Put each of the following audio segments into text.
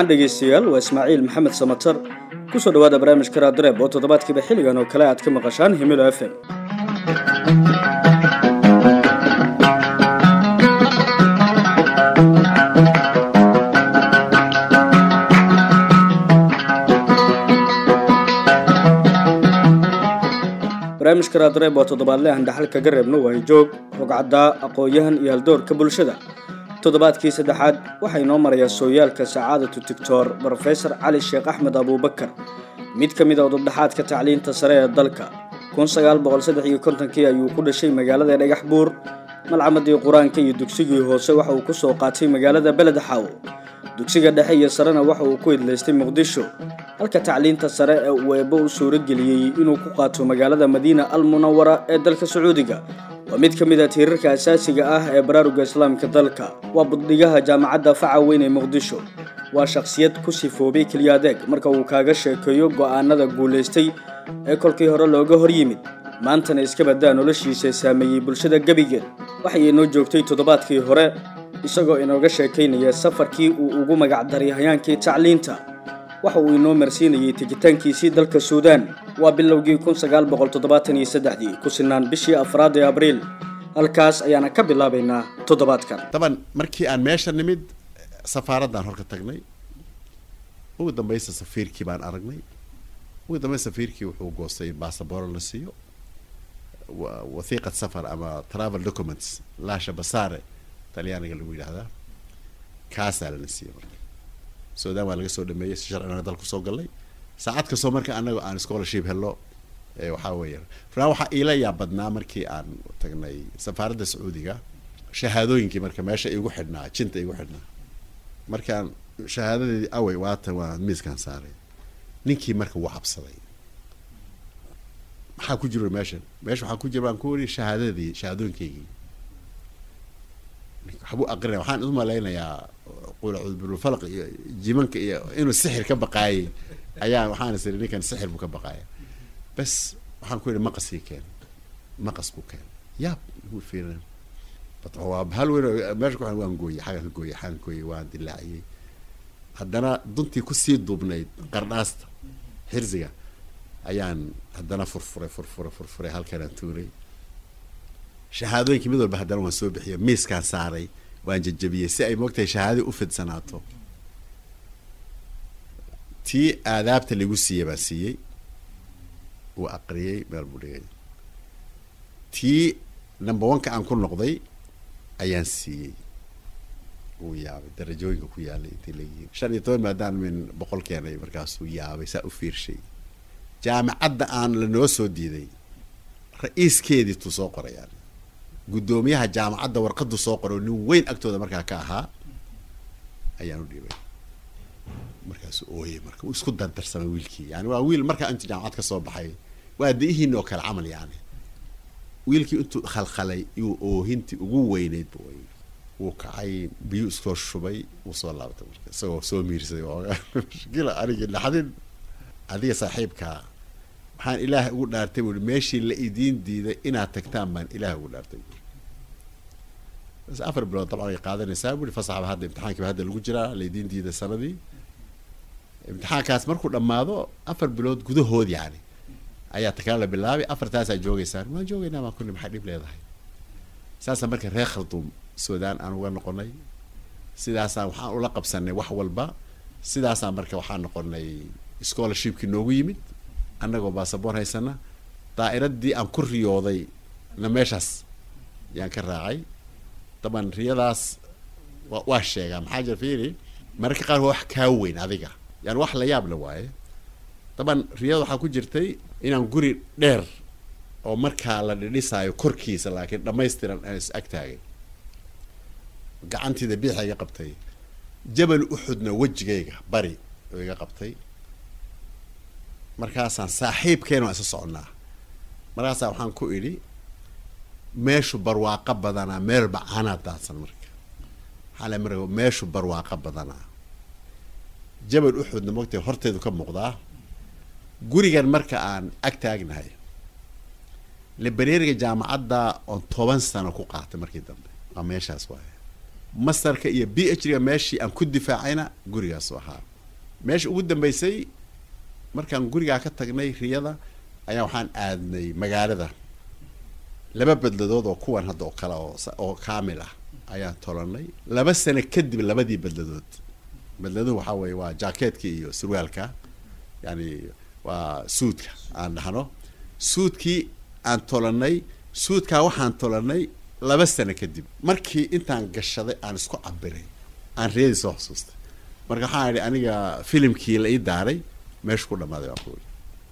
wacan dhegaystayaal waa ismaaciil maxamed samatar kusoo dhawaada barnaamijka raadireeb oo toddobaadkiiba xilligan oo kale aad ka maqashaan himilo f m barnaamijka raadireeb waa toddobaadle aan dhaxal kaga reebno waayo joog rogcaddaa aqoon-yahan iyo haldoorka bulshada toddobaadkii saddexaad waxaa inoo marayaa sooyaalka sacaadatu tictor brofesor cali sheekh axmed abuubakar mid ka mid a udubdhaxaadka tacliinta sare ee dalka kun sagaal boqol saddex iyo kontonkii ayuu ku dhashay magaalada dhagax buur malcamadii qur-aanka iyo dugsigii hoose waxa uu ku soo qaatay magaalada beled xaawo dugsiga dhexe iyo sarena waxa uu ku idlaystay muqdisho halka tacliinta sare ee uu eebbo u suurageliyey inuu ku qaato magaalada madiina al munawara ee dalka sacuudiga waa mid ka mid a tiirarka asaasiga ah ee baraaruga islaamka dalka waa buddhigaha jaamacadda faca weyn ee muqdisho waa shakhsiyad ku sifoobay keliya adeeg marka uu kaaga sheekeeyo go'aanada guulaystay ee kolkii hore looga hor yimid maantana iska baddaa noloshiisa saameeyey bulshada gebigeed waxay inoo joogtay toddobaadkii hore isagoo inooga sheekaynaya safarkii uu ugu magacdaray hayaankii tacliinta waxa uu inoo marsiinayay tegitaankiisii dalka suudaan waa bilowgii kun sagaal boqol toddobaatan iyo saddexdii ku sinaan bishii afraad ee abriil halkaas ayaana ka bilaabaynaa toddobaadkan daban markii aan meesha nimid safaaraddaan horka tagnay ugu dambaysa safiirkii baan aragnay ugu dambaysa safiirkii wuxuu goostay basabooro la siiyo wathiiqad safar ama travel documents laasha basaare talyaaniga lagu yidhaahdaa kaasaa lana siiyey marka suudaan waa laga soo dhameeyey si sharcina dal kusoo gallay saacad kastoo marka anaga aan scholarship hello waxaa weeya runaan waxaa iila yaa badnaa markii aan tagnay safaaradda sacuudiga shahaadooyinkii marka meesha igu xidhnaa jinta igu xidhnaa markaan shahaadadeedii awey waatan waa miiskaan saaray ninkii marka wuu cabsaday maxaa ku jiro meeshan meesha waxaa ku jira baan ku wari shahaadadii shahaadooyinkaygii waxbuu aqrinaya waxaan isu malaynayaa qula cudbulfalq iyo jimanka iyo inuu sixir ka baqaayay ayaa waxaan is iri ninkan sixir buu ka baqaaya bas waxaan ku yidhi maqaskii keen maqas buu keen yaab wuu fiirin waa hal weyn meesha ku waan gooyey xagan ka gooyey xagan gooyey waan dilaaciyey haddana duntii kusii duubnayd qardhaasta xirsiga ayaan haddana furfuray furfuray furfuray halkanaan tuuray shahaadooyinkii mid walba haddana waan soo bixiyo miiskaan saaray waan jajabiyey si ay moogtahay shahaadadii u fidsanaato tii aadaabta lagu siiyey baan siiyey uu aqriyey meel buu dhigay tii number one-ka aan ku noqday ayaan siiyey uu yaabay darajooyinka ku yaalay intay leeyihiin shan iyo toban maadaan min boqol keenay markaasuu yaabay saa u fiirshay jaamacadda aan lanoo soo diiday ra-iiskeedii tuu soo qorayaan guddoomiyaha jaamacadda warqadu soo qoro nin weyn agtooda markaa ka ahaa ayaan u dhiibay markaasuu ooyey marka uu isku dardarsamay wiilkii yani waa wiil markaa intuu jaamacad ka soo baxay waa da-ihiina oo kale camal yani wiilkii intuu khalkhalay iyuu oohintii ugu weyneyd bu ooyey wuu kacay biyuu iskoo shubay wuu soo laabtay marka isagoo soo miirsaday mushkila anigi laxdin adiga saaxiibkaa waxaan ilaahay ugu dhaartay buui meeshii la idiin diiday inaad tagtaan baan ilaahay ugu dhaartay buui bas afar bilood dabcan ay qaadanaysaa buui fasaxba hadda imtixaankiiba hadda lagu jiraa laydiin diiday sanadii imtixaankaas markuu dhammaado afar bilood gudahood yani ayaa takala la bilaabay afartaasaa joogeysaan waan joogeynaa baan kuni maxay dhib leedahay saasa marka reer kharduum suudaan aan uga noqonay sidaasaan waxaan ula qabsanay wax walba sidaasaan marka waxaan noqonay scholarshipkii noogu yimid annagoo basaboor haysana daa'iradii aan ku riyooday na meeshaas yaan ka raacay daban riyadaas wa waa sheegaa maxaa jira fiiri mararka qaar waa wax kaa weyn adiga yani wax la yaab la waaye daban riyada waxaa ku jirtay inaan guri dheer oo markaa la dhidhisaayo korkiisa laakiin dhammaystiran aan is ag taagay gacantiida biixa iga qabtay jabal uxudna wejigayga bari oo iga qabtay markaasaan saaxiibkeena waan isa soconnaa markaasaa waxaan ku idhi meeshu barwaaqo badanaa meel bacaanaa daadsan marka maxaa la mara meeshu barwaaqo badanaa jabal uxudna mogtay horteedu ka muuqdaa gurigan marka aan ag taagnahay librariga jaamacadda oon toban sano ku qaatay markii dambe waa meeshaas waaye masterka iyo b h ga meeshii aan ku difaacayna gurigaasu ahaa meesha ugu dambeysay markaan gurigaa ka tagnay riyada ayaa waxaan aadnay magaalada laba bedladood oo kuwan hadda oo kale oo oo kaamil ah ayaan tolanay laba sano kadib labadii bedladood bedladuhu waxaa weeye waa jaakeetka iyo surwaalka yani waa suudka aan dhahno suudkii aan tolanay suudkaa waxaan tolanay laba sano kadib markii intaan gashaday aan isku cabiray aan riyadii soo xusuustay marka waxaan idhi aniga filimkii la ii daaray meesha ku dhamaaday baan kuuli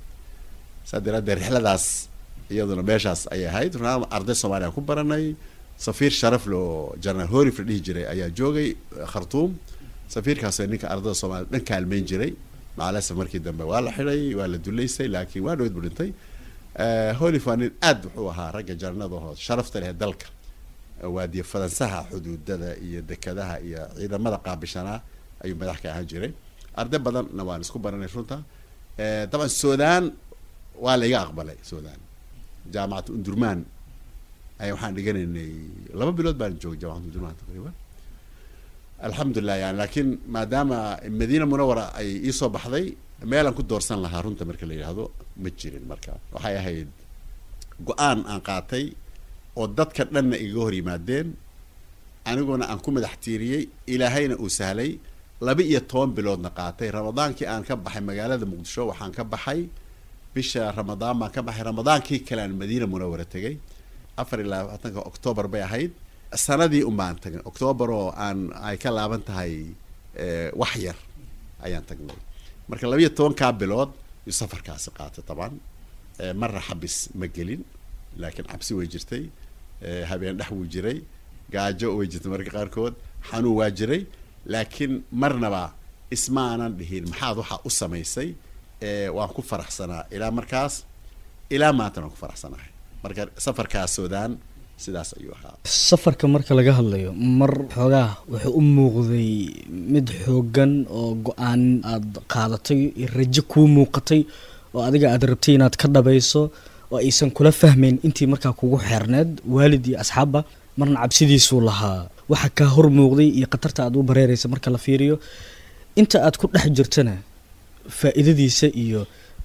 saa daraaddeed rixladaas iyaduna meeshaas ayay ahayd runaan arday soomaaliya aan ku baranay safiir sharafle oo general horif la dhihi jiray ayaa joogay khartuum safiirkaasoo ninka ardada soomaliya dhan kaalmeyn jiray macalasaf markii dambe waa la xidhay waa la duleysay laakiin waa dhaweyd bu dhintay holif waa nin aad wuxuu ahaa ragga jarnadahood sharafta leh dalka waadiye fadansaha xuduudada iyo dekadaha iyo ciidamada qaabishanaa ayuu madax ka ahaan jiray arday badanna waan isku baranay runta daban sudan waa la iga aqbalay sudan jaamacatu undurman ayaa waxaan dhiganaynay laba bilood baan joogay jaamacatu undurman taqriiban alxamdulilah yani laakiin maadaama madiina munawara ay iisoo baxday meelaan ku doorsan lahaa runta marka la yidhaahdo ma jirin marka waxay ahayd go-aan aan qaatay oo dadka dhanna igaga hor yimaadeen aniguna aan ku madax tiiriyey ilaahayna uu sahlay laba iyo toban biloodna qaatay ramadaankii aan ka baxay magaalada muqdisho waxaan ka baxay bisha ramadaan baan ka baxay ramadaankii kale aan madiina munawara tegay afar iyo labaatanka octoobar bay ahayd sanadii un baan tagnay octoobar oo aan ay ka laaban tahay wax yar ayaan tagnay marka laba iyo tobankaa bilood yu safarkaasi qaatay taban marna xabis ma gelin laakiin cabsi way jirtay habeen dhex wuu jiray gaajo way jirtay marka qaarkood xanuun waa jiray laakiin marnaba ismaanan dhihin maxaad waxaa u samaysay waan ku faraxsanaa ilaa markaas ilaa maantana waan ku faraxsanahay marka safarkaas sudan sidaas ayuu ahaa safarka marka laga hadlayo mar xoogaa wuxuu u muuqday mid xoogan oo go-aan aada qaadatay rajo kuu muuqatay oo adiga aada rabtay inaad ka dhabayso oo aysan kula fahmayn intii markaa kugu xeerneed waalid iyo asxaabba marna cabsidiisuu lahaa waxa kaa hor muuqday iyo khatarta aad u bareeraysa marka la fiiriyo inta aad ku dhex jirtana faa-iidadiisa iyo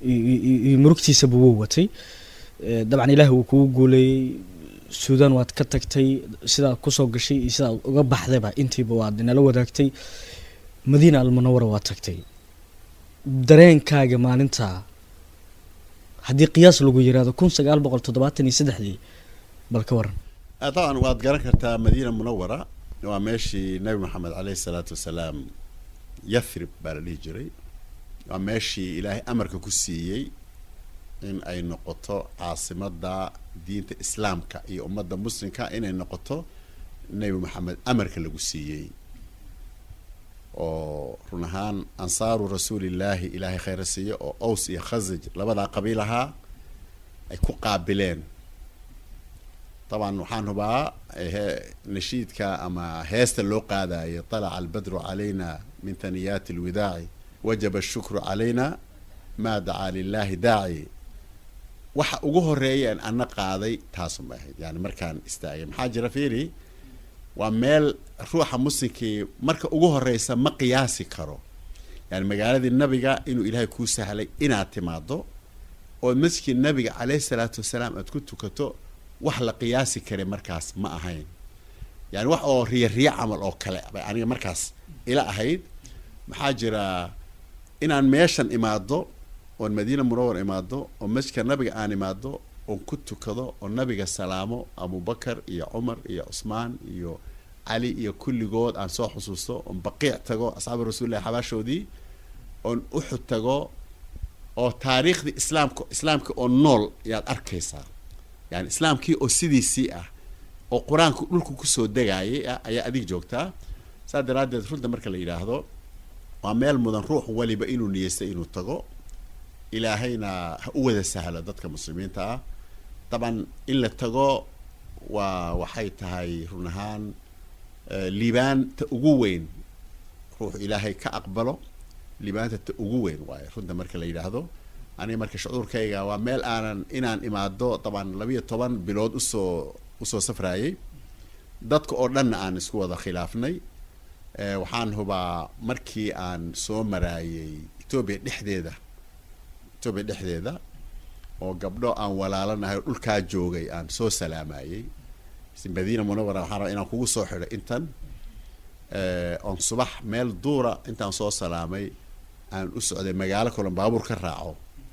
iyo murugtiisaba wuu watay dabcan ilaahi wuu kugu guuleeyey suudan waad ka tagtay sidaad kusoo gashay iyo sidaad uga baxdayba intiiba waad inala wadaagtay madiina almunawara waad tagtay dareenkaaga maalintaa haddii qiyaas lagu yiraahdo kun sagaal boqol toddobaatan iyo saddexdii bal ka waran طبعا waad garan kartaa madiina munawara waa meeshii nabi maxamed caleyhi salaatu wasalaam yathrib baa la dhihi jiray waa meeshii ilaahay amarka ku siiyey in ay noqoto caasimada diinta islaamka iyo ummadda muslimka inay noqoto nebi maxamed amarka lagu siiyey oo run ahaan ansaaru rasuulillaahi ilaahay khayra siiye oo ows iyo khasaj labadaa qabiil ahaa ay ku qaabileen طبعا waxaan hubaa nashiidka ama heesta loo qaadayo طلع البدر علينا من ثنيات الوداع وجب الشكر علينا ما دعا لله داعي waxa ugu horeeya an ana qaaday taasun bay ahayd yani markaan istaagay maxaa jira fiiri waa meel ruuxa muslimkii marka ugu horeysa ma qiyaasi karo yani magaaladii nabiga inuu ilaahay kuu sahlay inaad timaado oo masjidkii nabiga caleyhi salaatu wasalaam aad ku tukato wax la qiyaasi kara markaas ma ahayn yani wax oo riya riya camal oo kale bay aniga markaas ila ahayd maxaa jira inaan meeshan imaado oon madiina munawar imaado oo masjidka nabiga aan imaado oon ku tukado oo nabiga salaamo abubakar iyo cumar iyo cusmaan iyo cali iyo kulligood aan soo xusuusto oon baqiic tago asxaabi rasuulillahi xabaashoodii oon uxud tago oo taariikhdii islaamka islaamka oo nool ayaad arkaysaa yani islaamkii oo sidiisii ah oo qur-aanku dhulku kusoo degaayay ah ayaa adig joogtaa saas daraaddeed runta marka la yidhaahdo waa meel mudan ruux waliba inuu niyeystay inuu tago ilaahayna ha u wada sahlo dadka muslimiinta ah daban in la tago waa waxay tahay run ahaan liibaanta ugu weyn ruux ilaahay ka aqbalo liibaanta ta ugu weyn waayo runta marka la yidhaahdo aniga marka shucuurkayga waa meel aanan inaan imaado daban labiyo toban bilood usoo usoo safraayay dadka oo dhanna aan isku wada khilaafnay waxaan hubaa markii aan soo maraayay etoobiya dhexdeeda etoobiya dhexdeeda oo gabdho aan walaalanahay oo dhulkaa joogay aan soo salaamayey madiina munawara waxaan rabaa inaan kugu soo xidho intan oon subax meel duura intaan soo salaamay aan u socday magaalo kalon baabuur ka raaco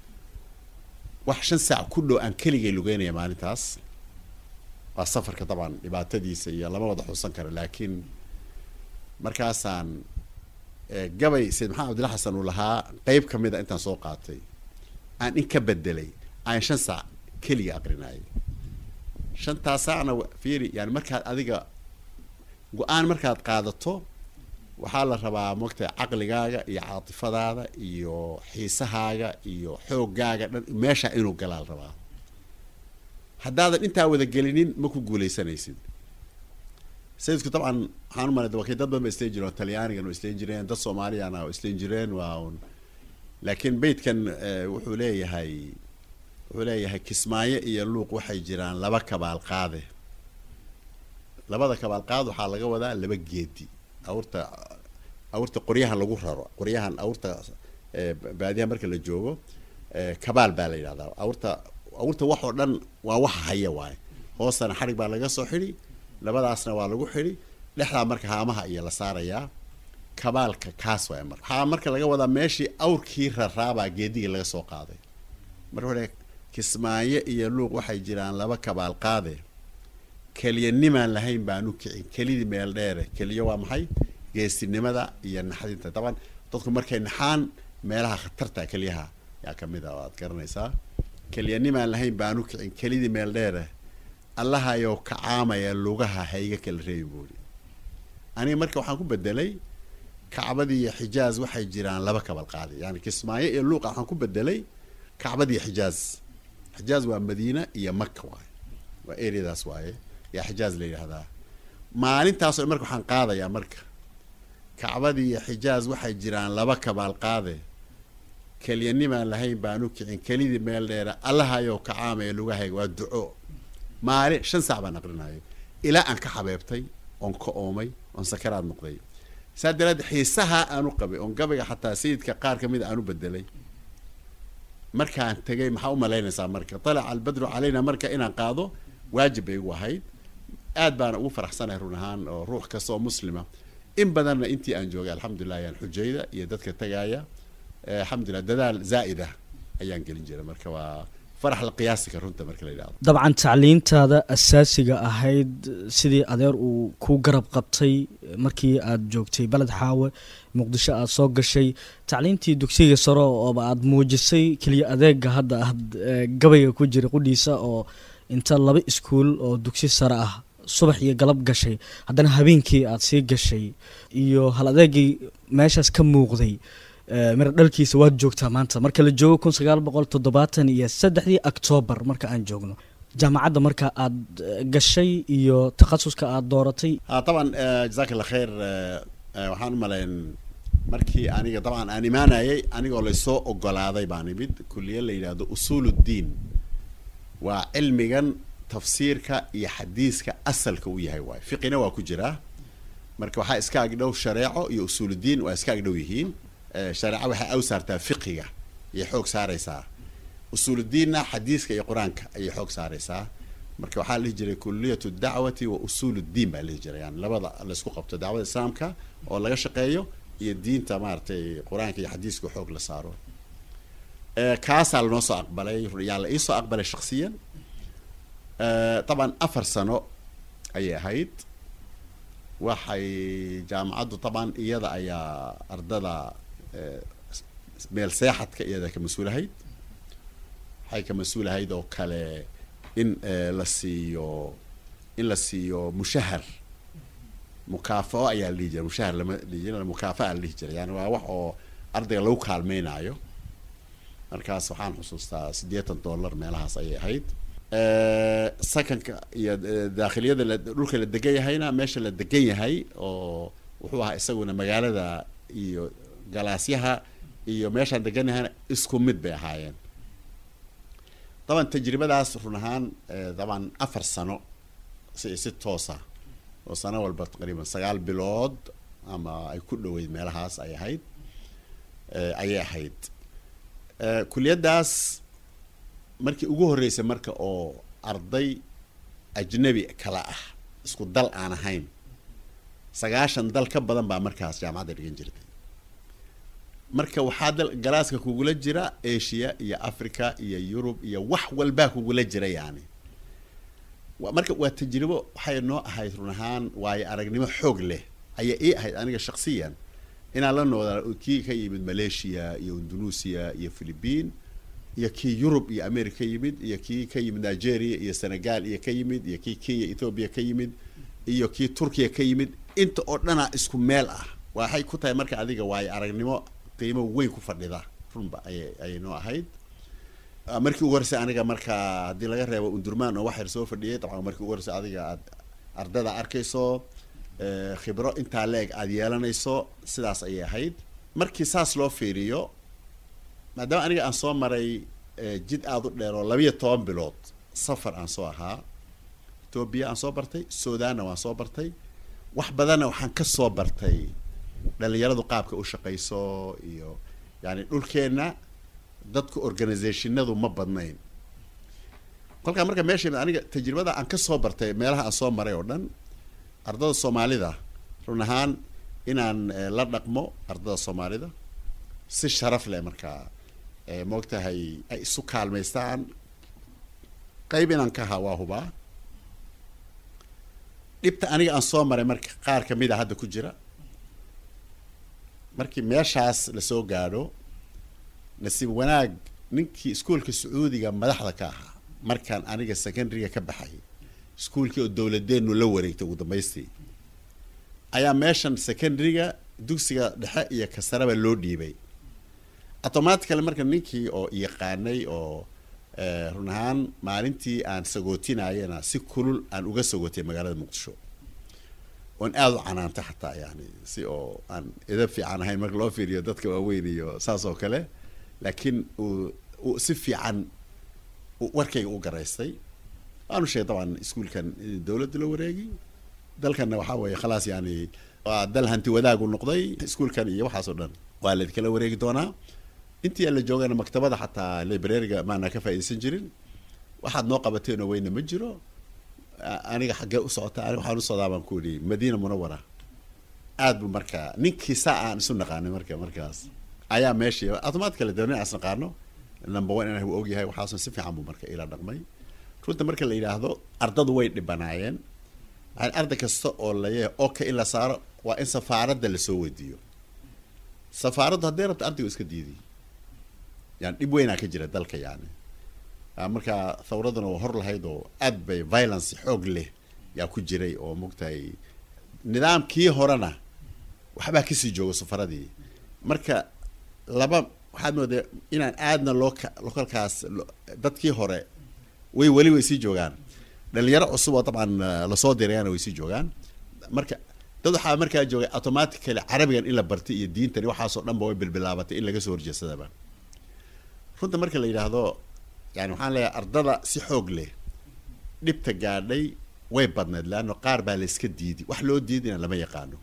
wax shan saac ku dhow aan keligay lugeynaya maalintaas waa safarka dabcan dhibaatadiisa iyo lama wada xusan karo laakiin markaasaan gabay sayid maxamed abdilla xasan uu lahaa qeyb ka mid a intaan soo qaatay aan in ka bedelay aan shan saac keliga aqrinayay shantaas saacna fiiri yani markaad adiga go-aan markaad qaadato waxaa la rabaa mogtahay caqligaaga iyo caatifadaada iyo xiisahaaga iyo xooggaaga dhan meesha inuu galaa la rabaa haddaadan intaa wada gelinin ma ku guuleysanaysid sayidku dabcan waxaan umalay wakii dad badan ba isleen jireen oo talyaanigan oo isleen jireen dad soomaaliyana oo isleen jireen waa un laakiin beytkan wuxuu leeyahay wuxuu leeyahay kismaayo iyo luuq waxay jiraan laba kabaal qaade labada kabaal qaad waxaa laga wadaa laba geedi awrta awrta qoryahan lagu raro qoryahan awrta baadiyaha marka la joogo kabaal baa la yidhahdaa awrta awrta wax oo dhan waa waxa haya waaye hoostana xarig baa laga soo xidhi labadaasna waa lagu xidhi dhexdaa marka haamaha iyo la saarayaa kabaalka kaas waay marka waxaa marka laga wadaa meeshii awrkii raraabaa geedigii laga soo qaaday marka wuxuu kismaayo iyo luuq waxay jiraan laba kabaal qaade keliyanimaan lahayn baanu kicin kelidii meel dheere keliyo waa maxay geesinimada iyo naxdinta daban dadku markay naxaan meelaha khatarta keliyaha yaa kamid a waad garanaysaa keliyanimaan lahayn baanu kicin kelidii meel dheere allahayow kacaamaya lugaha hayga kala reebi buuri aniga marka waxaan ku bedelay kacbadii iyo xijaaz waxay jiraan laba kabal qaadi yani kismaayo iyo luuqa waxaan ku bedelay kacbadii xijaaz xijaaz waa madiina iyo maka waaye waa areadaas waaye yaa xijaaz la yidhaahdaa maalintaas oo marka waxaan qaadayaa marka kacbadii iyo xijaaz waxay jiraan laba kabaal qaade keliyanimaan lahayn baanu kicin kelidii meel dheera allahayow kacaamaya lugahayga waa duco maalin shan saac baan aqrinayo ilaa aan ka xabeebtay oon ka oomay oon sakaraad noqday saa daraadeed xiisaha aanu qabay oon gabayga xataa sayidka qaar kamid a aanu bedelay markaan tegay maxaa u malaynaysaa marka talaca albadru calayna marka inaan qaado waajib bay igu ahayd aad baana ugu faraxsanahay run ahaan oo ruux kasta oo muslima in badanna intii aan joogay alxamdulilah ayaan xujayda iyo dadka tagaya alxamdulilah dadaal zaa'ida ayaan gelin jiray marka waa farax la qiyaasika runta marka la yidhahdo dabcan tacliintaada asaasiga ahayd sidii adeer uu ku garab qabtay markii aad joogtay beled xaawe muqdisho aada soo gashay tacliintii dugsiga sare ooba aada muujisay keliya adeega hadda aad gabayga ku jira qudhiisa oo inta laba iskuul oo dugsi sare ah subax iyo galab gashay haddana habeenkii aada sii gashay iyo hal adeegii meeshaas ka muuqday mira dhalkiisa waad joogtaa maanta marka la joogo kun sagaal boqol toddobaatan iyo saddexdii octoobar marka aan joogno jaamacadda marka aad gashay iyo takhasuska aada dooratay طبعا jazaak allah khayr waxaan u malayn markii aniga dabcan aan imaanayay anigoo laysoo ogolaaday baan imid kuliye la yidhaahdo usuul uddiin waa cilmigan tafsiirka iyo xadiiska asalka u yahay waay fiqina waa ku jiraa marka waxaa iska agdhow shareeco iyo usuuluddiin waa iska agdhow yihiin shareeco waxay aw saartaa fiqiga ayay xoog saaraysaa usuuluddiinna xadiiska iyo qur-aanka ayay xoog saaraysaa marka waxaa la dhihi jiray kuliyatu dacwati wa usuul uddiin baa la dhihi jiray yani labada laysku qabto dacwada islaamka oo laga shaqeeyo iyo diinta maaragtay qur-aanka iyo xadiiska xoog la saaro kaasaa lanoo soo aqbalay yaa la iisoo aqbalay shaksiyan طبعا afar sano ayay ahayd waxay jaamacaddu طبعا iyada ayaa ardada meel seexadka iyada ka mas-uulahayd waxay ka mas-uulahayd oo kale in la siiyo in la siiyo mushahar mukaafao ayaa la dhihi jiray mushahar lama dhihi jiray mukaafa la dhihi jiray yani waa wax oo ardayga lagu kaalmeynayo markaas waxaan xusuustaa siddeetan dollar meelahaas ayay ahayd sakanka iyo daakhiliyada la dhulka la degan yahayna meesha la degan yahay oo wuxuu ahaa isaguna magaalada iyo galaasyaha iyo meeshaan degan yahayna isku mid bay ahaayeen daban tajribadaas run ahaan daban afar sano si si toosa oo sano walba taqriiban sagaal bilood ama ay ku dhoweyd meelahaas ay ahayd ayay ahayd kuliyaddaas markii ugu horreysay marka oo arday ajnabi kala ah isku dal aan ahayn sagaashan dal ka badan baa markaas jaamacadda dhigan jirtay marka waxaa dal galaaska kugula jira asia iyo africa iyo yurub iyo wax walbaa kugula jira yani marka waa tajribo waxay noo ahayd run ahaan waayo aragnimo xoog leh ayaa ii ahayd aniga shaksiyan inaan la noodaa kii ka yimid malaysia iyo indonesia iyo philippine iyo kii yurub iyo america ka yimid iyo kii ka yimid nigeria iyo senegal iyo ka yimid iyo kii kenya ethoobia ka yimid iyo kii turkiya ka yimid inta oo dhanaa isku meel ah waxay ku tahay marka adiga waayo aragnimo qiimo weyn ku fadhida runba ayay ayay noo ahayd markii ugu horeysay aniga marka haddii laga reebo undurmaan oo wax yar soo fadhiyay dabcan markii ugu horeysay adiga aad ardada arkayso khibro intaa leeg aada yeelanayso sidaas ayay ahayd markii saas loo fiiriyo maadaama aniga aan soo maray jid aada u dheer oo labiyo toban bilood safar aan soo ahaa etoobiya aan soo bartay sudanna waan soo bartay wax badanna waxaan ka soo bartay dhalinyaradu qaabka u shaqayso iyo yani dhulkeenna dadka organizationadu ma badnayn kolkaa marka meesha aniga tajribada aan ka soo bartay meelaha aan soo maray oo dhan ardada soomaalida run ahaan inaan la dhaqmo ardada soomaalida si sharaf leh markaa moogtahay ay isu kaalmaystaan qayb inaan ka ahaa waa hubaa dhibta aniga aan soo maray marka qaar kamid a hadda ku jira markii meeshaas lasoo gaadho nasiib wanaag ninkii iskuolka sacuudiga madaxda ka ahaa markaan aniga secondaryga ka baxay iskuolkii oo dowladeenu la wareegtay ugu dambaystii ayaa meeshan secondaryga dugsiga dhexe iyo kasaraba loo dhiibay automatically marka ninkii oo yaqaanay oo run ahaan maalintii aan sagootinayana si kulul aan uga sagootay magaalada muqdisho oon aada u canaanta xataa yani si oo aan idab fiican ahayn marka loo fiiriyo dadka waaweyn iyo saas oo kale laakiin uu uu si fiican warkayga u garaystay waanu sheegay dabcan iskuolkan dowladda la wareegi dalkanna waxaa weeye khalaas yani waa dal hanti wadaagu noqday iskuolkan iyo waxaas oo dhan waa laydkala wareegi doonaa intii aan la joogana maktabada xataa librariga maana ka faaidaysan jirin waxaad noo qabateenoo weyna ma jiro aniga xaggee u socota aniga waxaan u socdaa baan ku idhi madiina munawara aad bu marka ninkii saa aan isu naqaanay marka markaas ayaa meeshii automatically dee nin aan is naqaano number one inaan ogyahay waxaasun si fiican buu marka ila dhaqmay runta marka la yidhaahdo ardadu way dhibanaayeen yani arday kasta oo laye oka in la saaro waa in safaaradda lasoo weydiiyo safaaraddu hadday rabto ardaygu iska diidiy yani dhib weynaa ka jira dalka yani marka thawraduna waa hor lahayd oo aad bay violence xoog leh yaa ku jiray oo mogtahay nidaamkii horena waxbaa kasii jooga safaradii marka laba waxaad moodaa inaan aadna loo lokalkaas dadkii hore way weli way sii joogaan dhalinyaro cusub oo dabcan lasoo dirayana way sii joogaan marka dad waxaa markaa joogay automatically carabigan in la bartay iyo diintani waxaasoo dhan ba way bilbilaabatay in laga soo horjeesadaba runta marka la yidhaahdo yani waxaan leeyahay ardada si xoog leh dhibta gaadhay way badneed leanno qaar baa la iska diidi wax loo diidina lama yaqaano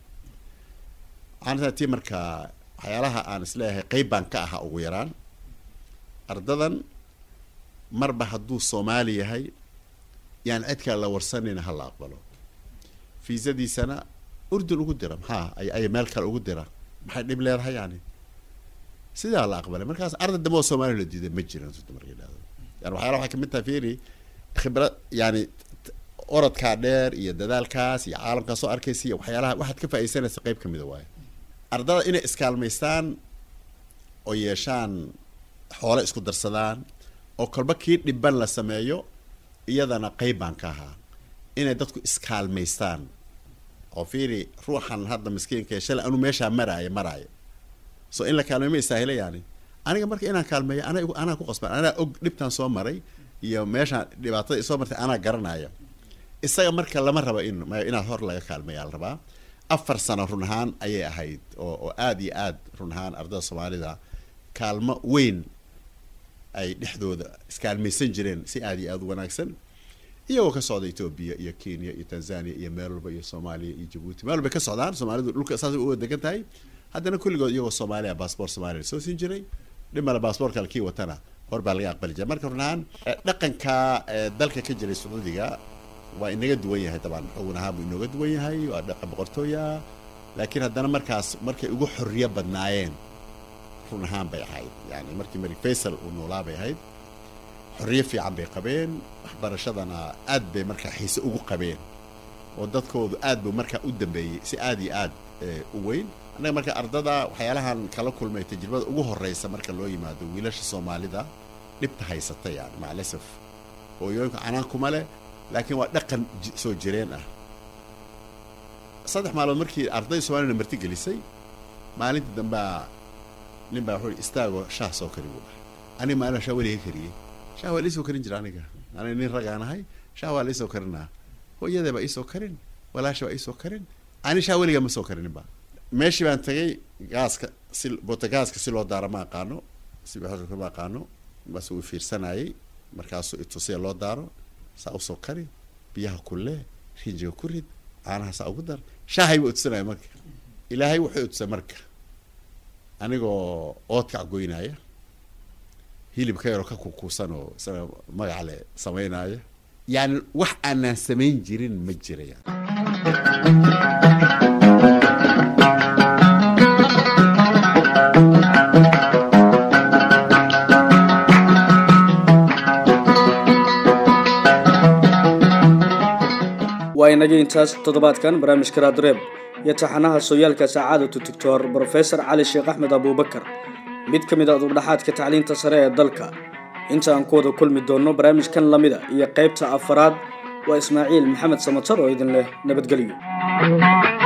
waxaan tii marka waxyaalaha aan isleeyahay qeyb baan ka ahaa ugu yaraan ardadan marba hadduu soomaali yahay yaan cid kale la warsanayna ha la aqbalo fiisadiisana urdun ugu dira maxaa ay ay meel kale ugu dira maxay dhib leedahay yani sidaa la aqbalay markaas arday dambe oo soomaaliya la diiday ma jiran runta marka yidhahdo yani waxyaala waxay kamid tahay fiiri khibrad yani orodkaa dheer iyo dadaalkaas iyo caalamkaa soo arkaysa iyo waxyaalaha waxaad ka faaidaysanaysa qeyb kamida waaye ardada inay iskaalmaystaan oo yeeshaan xoole isku darsadaan oo kolba kii dhiban la sameeyo iyadana qeyb baan ka ahaa inay dadku iskaalmaystaan oo fiiri ruuxan hadda miskiinka shalay anu meeshaa maraayo maraayo so in la kaalmeeyo ma istaahila yani aniga marka inaan kaalmeeyo ana anaa ku qasban anaa og dhibtaan soo maray iyo meeshaan dhibaatada isoo martay anaa garanaya isaga marka lama rabo in inaad hor laga kaalmeeya la rabaa afar sano run ahaan ayay ahayd oo oo aada iyo aad run ahaan ardada soomaalida kaalmo weyn ay dhexdooda iskaalmaysan jireen si aada iyo aada u wanaagsan iyagoo ka socda etoobiya iyo kenya iyo tanzania iyo meel walba iyo soomaaliya iyo jabuuti meel walbay ka socdaan soomaalidu dhulka saas u degan tahay haddana kulligood iyagoo soomaaliya baasboor soomaaliya soo siin jiray dhimala baasboor kale kii watana hor baa laga aqbali jiray marka runahaan dhaqanka dalka ka jiray sacuudiga waa inaga duwan yahay dabaan xugun ahaan buu inooga duwan yahay waa dhaqan boqortooya laakiin haddana markaas markay ugu xorriyo badnaayeen run ahaan bay ahayd yani markii malik faysal uu noolaa bay ahayd xorriyo fiican bay qabeen waxbarashadana aad bay markaa xiise ugu qabeen oo dadkoodu aad buu markaa u dambeeyey si aad iyo aad u weyn annaga marka ardada waxyaalahan kala kulmay tajribada ugu horreysa marka loo yimaado wiilasha soomaalida dhibta haysata yani maclasaf hooyooyinku canaan kuma leh laakiin waa dhaqan soo jireen ah saddex maalood markii ardayda soomaaliyana marti gelisay maalintii dambea nin baa wuxuu istaagoo shaah soo kari buu dhahay aniga maalin shaah weliga kariyey shaah waa liisoo karin jira aniga aniga nin ragaan ahay shaah waa liisoo karinaa hooyadee baa iisoo karin walaasha baa iisoo karin ani shaah weliga ma soo karinin ba meeshii baan tagay gaaska si botagaaska si loo daaro ma aqaano si ma aqaano bas uu fiirsanayay markaasuu itusaya loo daaro saa usoo kari biyaha kulle rinjiga ku rid caanaha saa ugu dar shaahay buu itusanaya marka ilaahay wuxuu itusay marka anigoo oodkac goynaya hilib ka yaroo ka kukuusan oo isaga magac le samaynaya yani wax aanaan samayn jirin ma jiraya waa inagii intaas toddobaadkan barnaamijka raadreeb iyo taxanaha sooyaalka sacaadatu doctor brofesor cali sheekh axmed abuubakar mid ka mid a dugdhaxaadka tacliinta sare ee dalka inta aan ku wada kulmi doonno barnaamijkan lamida iyo qaybta afaraad waa ismaaciil maxamed samatar oo idin leh nabadgelyo